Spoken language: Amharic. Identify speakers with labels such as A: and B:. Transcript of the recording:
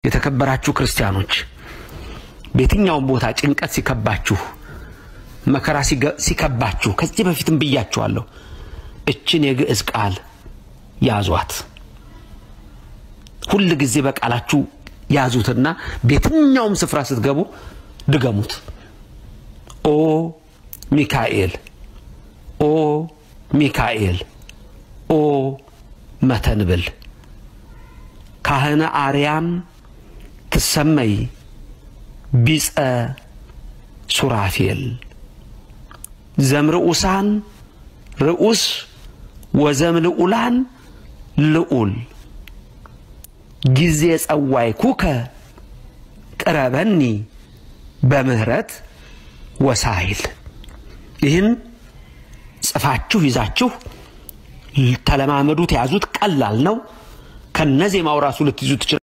A: የተከበራችሁ ክርስቲያኖች በየትኛውም ቦታ ጭንቀት ሲከባችሁ፣ መከራ ሲከባችሁ ከዚህ በፊትም ብያችኋለሁ። እችን የግዕዝ ቃል ያዟት። ሁል ጊዜ በቃላችሁ ያዙትና በየትኛውም ስፍራ ስትገቡ ድገሙት። ኦ ሚካኤል፣ ኦ ሚካኤል፣ ኦ መተንብል ካህነ አርያም ትሰመይ ቢጸ ሱራፌል ዘምርኡሳን ርኡስ ወዘምልኡላን ልዑል ጊዜ ጸዋይ ኩከ ቅረበኒ በምህረት ወሳይል። ይህን ጽፋችሁ ይዛችሁ ተለማመዱት፣ ያዙት። ቀላል ነው። ከነዜማው ራሱ ልትይዙ ትችላል።